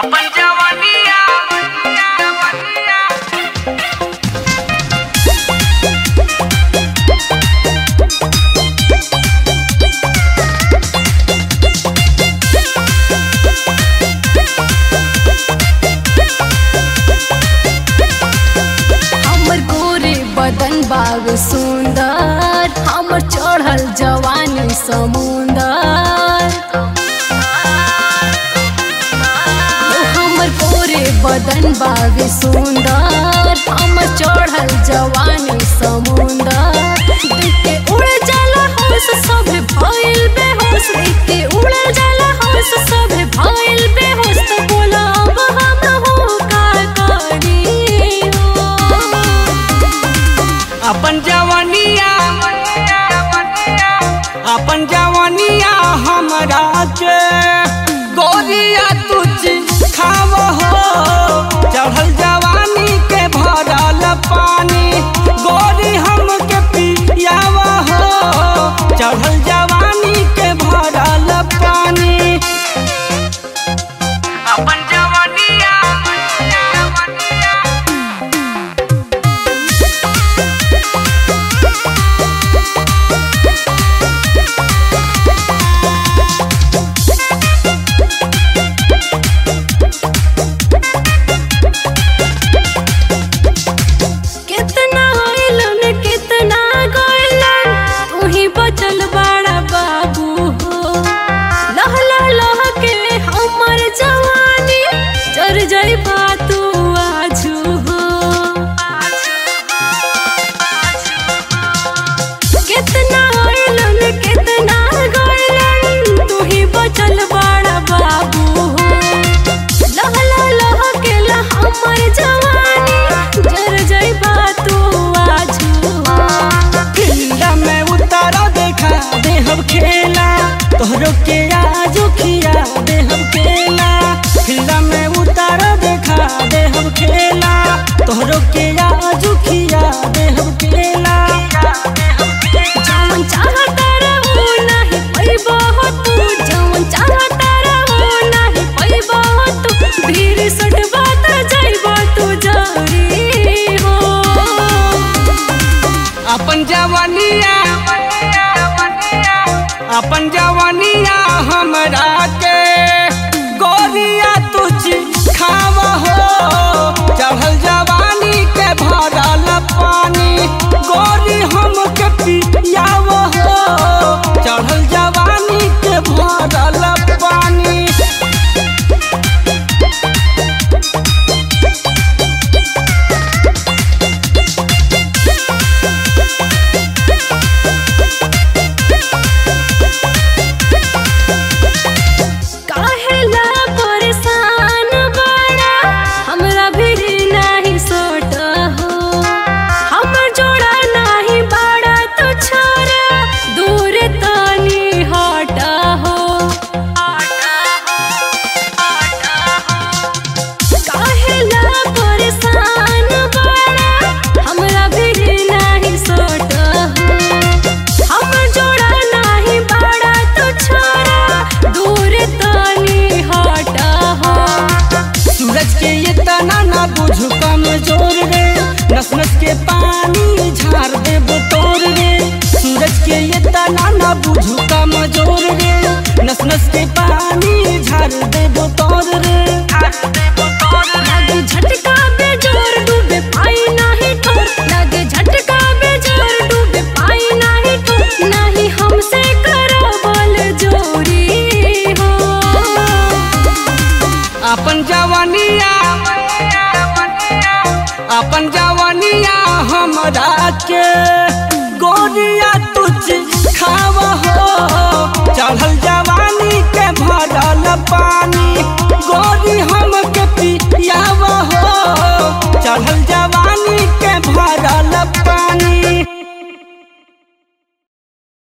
अपन जवानिया हमर गोरे बदन बाग सुंदर हमर चढ़ल जवानी समुंदर ओ हमर गोरे बदन बाग सुंदर हमर चढ़ल जवानी समुंदर देख के उड़ जाला होश सब भइल बेहोश देख के उड़ जाला होश सब भइल बेहोश तो बोला अब हम हो का करी हो अपन जवानिया अपन जवानिया हमरा के गोरिया तुझ खाव हो चढ़ल जवानी के भरल पानी गोरी हम के पियाव हो चढ़ल जवानी के भरल पानी अपन जवानिया कितना आइलन कितना गइलन तू ही बचल बड़ा बाबू हो लहला लह के हमर जवानी चर जइबा तू आजू हो कितना आइलन कितना गइलन तू ही बचल बड़ा बाबू हो लहला लह के ला हमर जवानी जर जइबा तू आजू फील्ड में उतारा देखा दे हम खेला तोहरो के आजो खिया दे हम खेला फील्ड में उतारा देखा दे हम खेला तोहरो के आजो खिया दे हम खेला जवन चाहता रहो नाही पैबो हो तू जवन चाहता रहो नाही पैबो हो तू भीड़ सटबा त जइबो तू जरी हो अपन जवानिया अपन जवानिया हमरा के गोरिया तुझ खाव हो चढ़ल जवानी के भरल पानी गोरी हम के पियाव हो चढ़ल जवानी के भरल पानी काहेला परेशान बड़ा हमरा भी नाही सोट हो हमर जोड़ा नाही बड़ा तो छोरा दूर तनी हट हो काहेला परेशान बड़ा हमरा भी नाही सोट हो हमर जोड़ा नाही बड़ा तो छोरा दूर तनी हट हो सूरज के ये तना ना बुझ कमजोर रे नस नस के पानी झाड़ दे तोर रे सूरज के ये तना ना बुझ कमजोर रे नस नस के पानी झाड़ दे तोर रे लागे झटका बेजोर डूबे पाई नाही ठोर लागे झटका बेजोर डूबे पाई नाही ठोर नाही हमसे करो बोल जोरी हो अपन जवानिया अपन जवानिया हमरा के गोरिया तुझ खाव हो चढ़ल जवानी के भरल पा